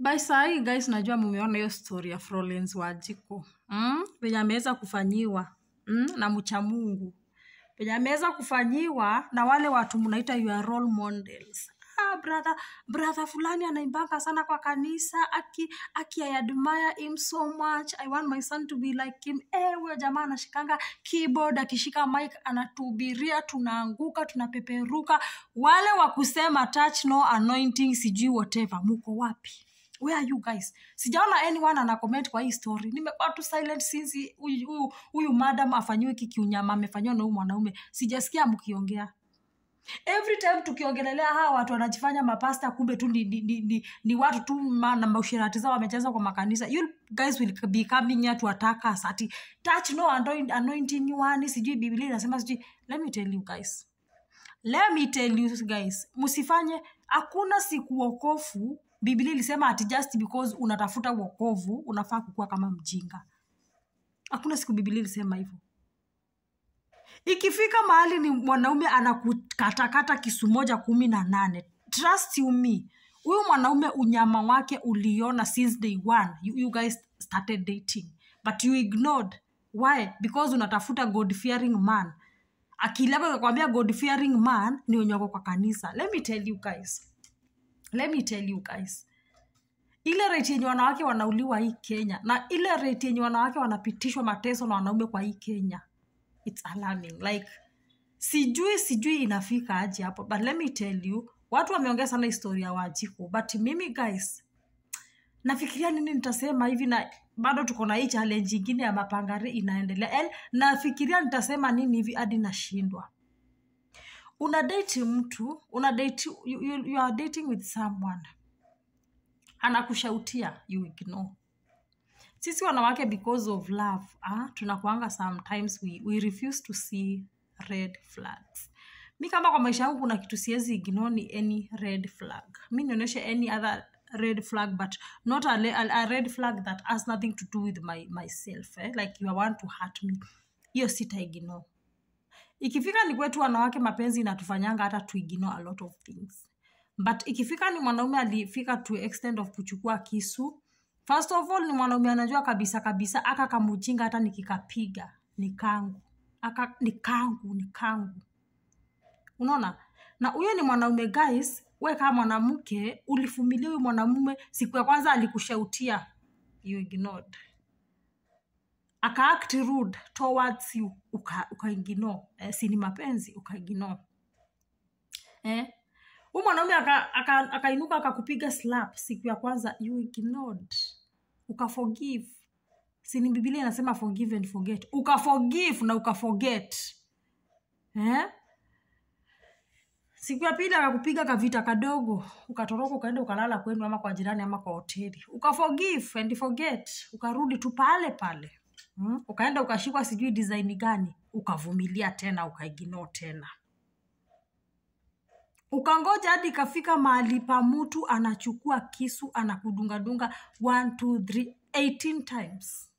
by sahii guys najua mumeona hiyo story ya Florence Wajiko mm? venye ameweza kufanyiwa mm? na mcha Mungu venye ameweza kufanyiwa na wale watu mnaita your role models ah, brother brother fulani anaimbanga sana kwa kanisa aki aki I admire him so much I want my son to be like him eh huyo jamaa anashikanga keyboard akishika mic anatuhubiria tunaanguka tunapeperuka wale wa kusema touch no anointing sijui whatever muko wapi where are you guys sijaona anyone ana comment kwa hii story nimekuwa tu silent since huyu- huyu huyu madam afanyiwe kikiunyama amefanyiwa na huyu mwanaume sijasikia mkiongea every time tukiongelelea hawa watu wanajifanya mapasta kumbe tu ni, ni, ni, ni, ni watu tu ma- na maushirati zao wamecheza kwa makanisa you guys will be coming here to attack us ati touch no anoint- anointing one sijui biblia inasema sijui let me tell you guys let me tell you guys msifanye hakuna siku wokovu biblia ilisema ati just because unatafuta wokovu unafaa kukuwa kama mjinga hakuna siku biblia ilisema hivyo ikifika mahali ni mwanaume anakukatakata kisu moja kumi na nane trust you me huyu mwanaume unyama wake uliona since day one you, you guys started dating but you ignored why because unatafuta god fearing man akili yako ikakwambia god fearing man ni wenye wako kwa kanisa let me tell you guys let me tell you guys ile rate yenye wanawake wanauliwa hii kenya na ile rate yenye wanawake wanapitishwa mateso na wanaume kwa hii kenya its alarming like sijui sijui inafika aje hapo but let me tell you watu wameongea sana historia ya wajiko but mimi guys nafikiria nini nitasema hivi na bado tuko na hii challenge ingine ya mapangari inaendelea yani, nafikiria nitasema nini hivi hadi nashindwa una date mtu una date, you, you, you are dating with someone anakushautia you ignore sisi wanawake because of love ah, tunakuanga sometimes we, we refuse to see red flags mi kama kwa maisha yangu kuna kitu siwezi ignore ni any red flag mi nionyeshe any other red flag but not a, le- a, a red flag that has nothing to do with my, myself eh? like you want to hurt me hiyo sita ignore ikifika ni kwetu wanawake mapenzi inatufanyanga hata tuignore a lot of things but ikifika ni mwanaume alifika to extent of kuchukua kisu first of all ni mwanaume anajua kabisa kabisa aka kamujinga hata nikikapiga ni kangu aka ni kangu ni kangu unaona na huyo ni mwanaume guys we kama mwanamke ulifumilia huyu mwanamume siku ya kwanza alikushautia you ignored akaact rude towards you uka, ukaigino eh, si ni mapenzi ukaigino eh? huu mwanaume akainuka aka, aka akainuka akakupiga slap siku ya kwanza you ignored ukaforgive sini bibilia inasema forgive and forget ukaforgive na ukaforget eh? siku ya pili akakupiga kavita kadogo ukatoroka ukaenda ukalala kwenu ama kwa jirani ama kwa hoteli ukaforgive and forget ukarudi tu pale pale hmm? ukaenda ukashikwa sijui design gani ukavumilia tena ukaiginoo tena ukangoja hadi ikafika mahali pa mtu anachukua kisu anakudungadunga 1 2 3 18 times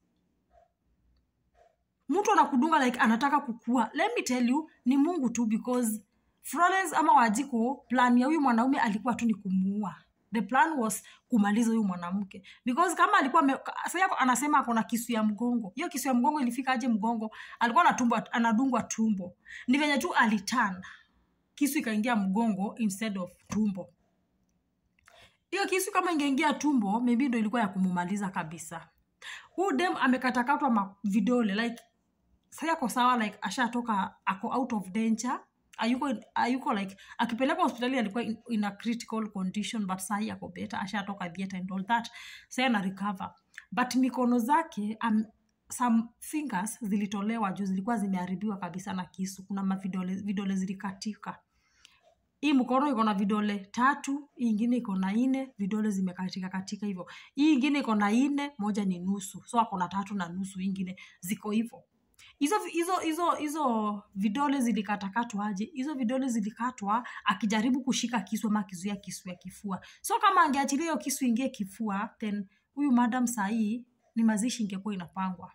mtu anakudunga like anataka kukua let me tell you ni mungu tu because florence ama wajiko plan ya huyu mwanaume alikuwa tu ni kumuua the plan was kumaliza huyu mwanamke because kama alikuwa ame- sasa anasema akona kisu ya mgongo hiyo kisu ya mgongo ilifika aje mgongo alikuwa anatumbwa, anadungwa tumbo ni venye tu alitana kisu ikaingia mgongo instead of tumbo hiyo kisu kama ingeingia tumbo maybe ndo ilikuwa ya kumumaliza kabisa huu dem amekatakatwa ma- vidole like sai ako sawa like ashatoka ako out of danger ayuko, ayuko like akipelekwa hospitali alikuwa in, in a critical condition but sahi ako beta ashatoka theatre and all that sai ana recover but mikono zake um, some fingers zilitolewa juu zilikuwa zimeharibiwa kabisa na kisu kuna mavidole vidole zilikatika hii mkono iko na vidole tatu hii ingine iko na nne vidole zimekatika katika hivyo hii ingine iko na nne moja ni nusu so ako na tatu na nusu hii ingine ziko hivyo hizo hizo hizo hizo vidole zilikatakatwa aje hizo vidole zilikatwa akijaribu kushika kisu ama akizuia kisu ya kifua so kama angeachilia hiyo kisu ingie kifua then huyu madam sahii ni mazishi ingekuwa inapangwa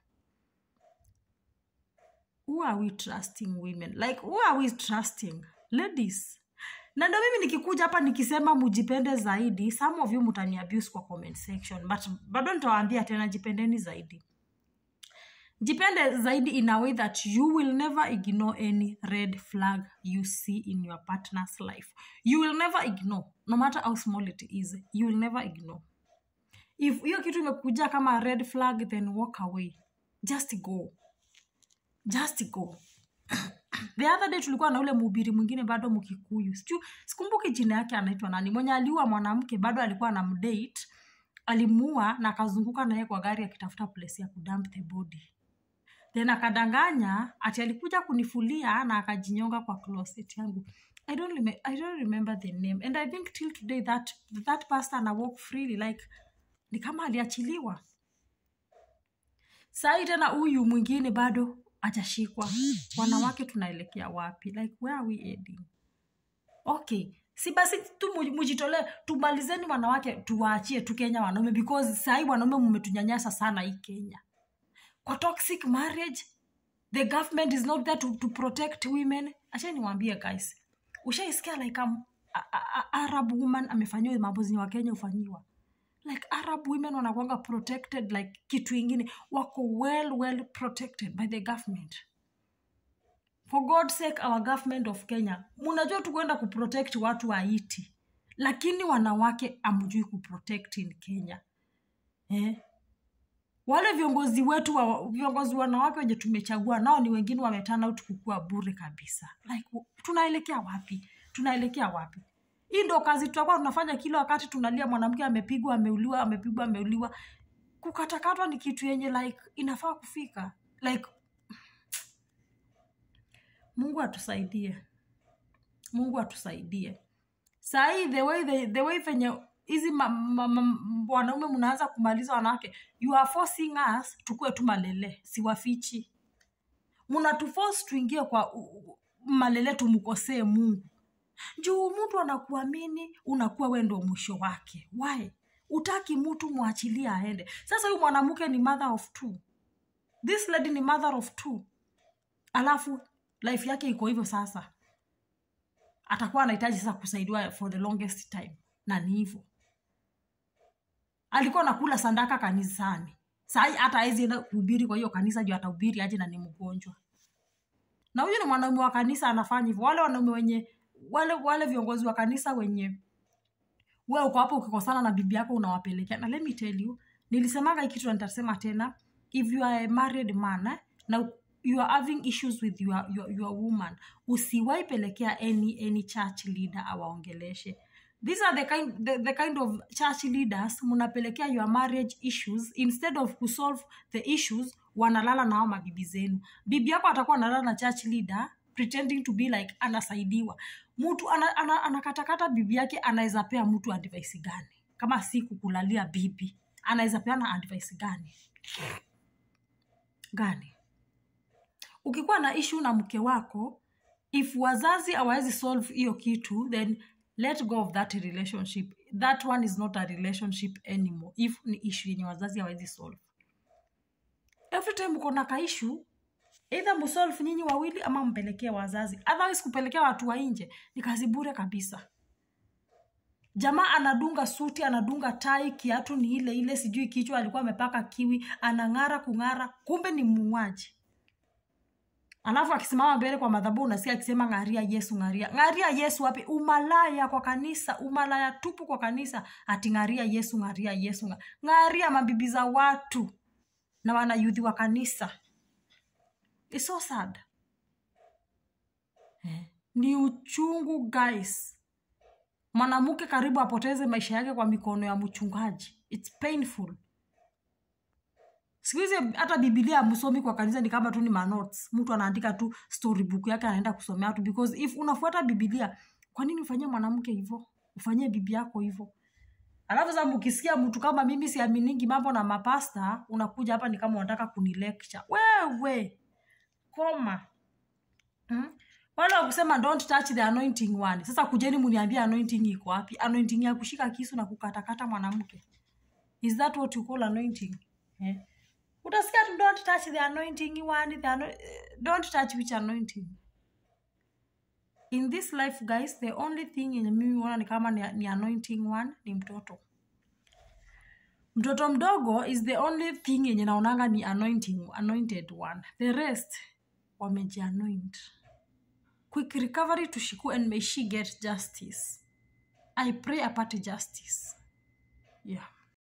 who are we trusting women like who are we trusting ladies na ndo mimi nikikuja hapa nikisema mujipende zaidi some of you mutani abuse kwa comment section but bado nitawaambia tena jipendeni zaidi jipende zaidi in a way that you will never ignore any red flag you see in your partner's life you will never ignore no matter how small it is you will never ignore if hiyo kitu imekuja kama red flag then walk away just go just go the other day tulikuwa na ule mhubiri mwingine bado mkikuyu Siju, sikumbuki jina yake anaitwa nani mwenye aliua mwanamke bado alikuwa na mdate alimuua na akazunguka naye kwa gari akitafuta place ya kudump the body then akadanganya ati alikuja kunifulia na akajinyonga kwa closet yangu I don't, rem- I don't remember the name and i think till today that, that pastor ana walk freely like ni kama aliachiliwa sahii tena huyu mwingine bado ajashikwa wanawake tunaelekea wapi like where are we heading okay si basi tu mu- mujitolee tumalizeni wanawake tuwaachie tu kenya wanaume because sahii wanaume mmetunyanyasa sana hii kenya kwa toxic marriage the government is not there to, to protect women acha niwaambie guys ushaisikia like um, a, a, a, arab woman amefanyiwa mambo zenye wakenya hufanyiwa like arab women wanakwanga protected like kitu ingine wako well well protected by the government for god's sake our government of kenya munajua tu kwenda kuprotect watu wa haiti lakini wanawake amjui kuprotect in kenya eh? wale viongozi wetu wa, viongozi wanawake wenye tumechagua nao ni wengine wametana out kukua bure kabisa like w- tunaelekea wapi tunaelekea wapi hii ndo kazi tutakuwa tunafanya kila wakati tunalia mwanamke amepigwa ameuliwa amepigwa ameuliwa kukatakatwa ni kitu yenye like inafaa kufika like mungu atusaidie mungu atusaidie sahii the way the, the way venye hizi ma- ma- ma- wanaume mnaanza kumaliza wanawake you are forcing us tukuwe tu malele siwafichi mnatuforce tuingie kwa u- u- malele tumkosee mungu juu mtu anakuamini unakuwa we ndo mwisho wake why utaki mtu mwachilie aende sasa huyu mwanamke ni mother of two this lady ni mother of two alafu life yake iko hivyo sasa atakuwa anahitaji sasa kusaidiwa for the longest time na ni hivyo alikuwa nakula sandaka kanisani sahii hata awezi enda kuhubiri kwa hiyo kanisa juu atahubiri aje na ni mgonjwa na huyu ni mwanaume wa kanisa anafanya hivyo wale wanaume wenye wale wale viongozi wa kanisa wenye we uko hapo ukikosana na bibi yako unawapelekea na let me tell you nilisemaga hii kitu na nitasema tena if you are a married man eh, na you are having issues with your, your, your woman usiwai pelekea any, any church leader awaongeleshe these are the kind, the, the kind of church leaders mnapelekea your marriage issues instead of kusolve the issues wanalala nao mabibi zenu bibi yako atakuwa analala na church leader pretending to be like anasaidiwa mtu ana, ana, anakatakata bibi yake anaweza pea mtu advice gani kama si kukulalia bibi anaweza peana advice gani gani ukikuwa na issue na mke wako if wazazi awawezi solve hiyo kitu then let go of that relationship that one is not a relationship anymore if ni issue yenye wazazi awawezi solve every time uko na kaishu eidha msolve nyinyi wawili ama mpelekee wazazi otherwise kupelekea watu wa nje ni kazi bure kabisa jamaa anadunga suti anadunga tai kiatu ni ile ile sijui kichwa alikuwa amepaka kiwi anang'ara kung'ara kumbe ni muuaji alafu akisimama mbele kwa madhabu unasikia akisema ng'aria yesu ng'aria ng'aria yesu wapi umalaya kwa kanisa umalaya tupu kwa kanisa ati ng'aria yesu ng'aria yesu ng'a- ng'aria mabibi za watu na wanayudhi wa kanisa It's so sad eh. ni uchungu guys mwanamke karibu apoteze maisha yake kwa mikono ya mchungaji its painful siku hizi hata bibilia msomi kwa kanisa ni kama tu ni manotes mtu anaandika tu storybook yake anaenda kusomea tu because if unafuata bibilia kwa nini ufanyie mwanamke hivyo ufanyie bibi yako hivyo alafu sasa mkisikia mtu kama mimi siaminingi mambo na mapasta unakuja hapa ni kama unataka kunilecture wewe koma hmm? wale wakusema don't touch the anointing one sasa kujeni muniambie anointing iko wapi anointing ya kushika kisu na kukatakata mwanamke is that what you call anointing eh? utasikia tu don't touch the anointing one the ano- eh, don't touch which anointing in this life guys the only thing yenye mimi huona ni kama ni, ni anointing one ni mtoto mtoto mdogo is the only thing yenye naonanga ni anointing, anointed one the rest wamejianoint quick recovery to shiku and may she get justice i pray apate justice yeah